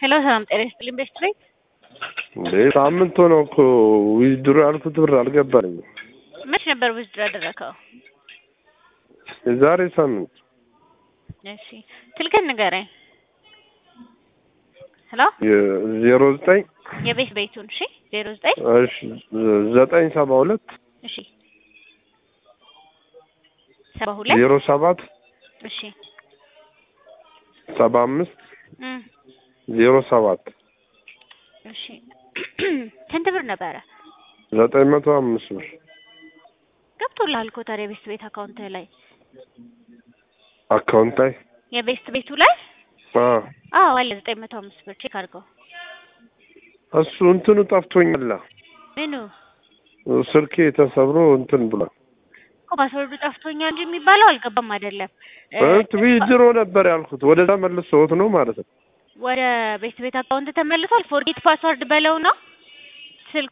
ሄሎ ሰላም ጤና ይስጥልኝ ቤስት ቤት እንዴ ሳምንት ሆነው እኮ ዊዝድሮ ያልኩት ብር አልገባልኝም። መች ነበር ዊዝድሮ ያደረከው? የዛሬ ሳምንት እሺ ስልክህን ንገረኝ። ሄሎ ዜሮ ዘጠኝ የቤት ቤቱን እሺ ዜሮ ዘጠኝ እሺ ዘጠኝ ሰባ ሁለት እሺ ሰባ ሁለት ዜሮ ሰባት እሺ ሰባ አምስት እም ዜሮ ሰባት እሺ ስንት ብር ነበረ? ዘጠኝ መቶ አምስት ብር ገብቶልሃል እኮ ታዲያ የቤስት ቤት አካውንት ላይ አካውንት ላይ የቤስት ቤቱ ላይ አ አዎ አለ ዘጠኝ መቶ አምስት ብር ቼክ አድርገው። እሱ እንትኑ ጠፍቶኛል። ምኑ ስልኬ ተሰብሮ እንትን ብሏል። እኮ ፓስወርዱ ጠፍቶኛል እንጂ የሚባለው አልገባም አይደለም እ እንት ዊዝድሮ ነበር ያልኩት ወደዛ መልሰውት ነው ማለት ነው። ወደ ቤስት ቤት አካውንት ተመልሷል። ፎርጌት ፓስወርድ በለው ነው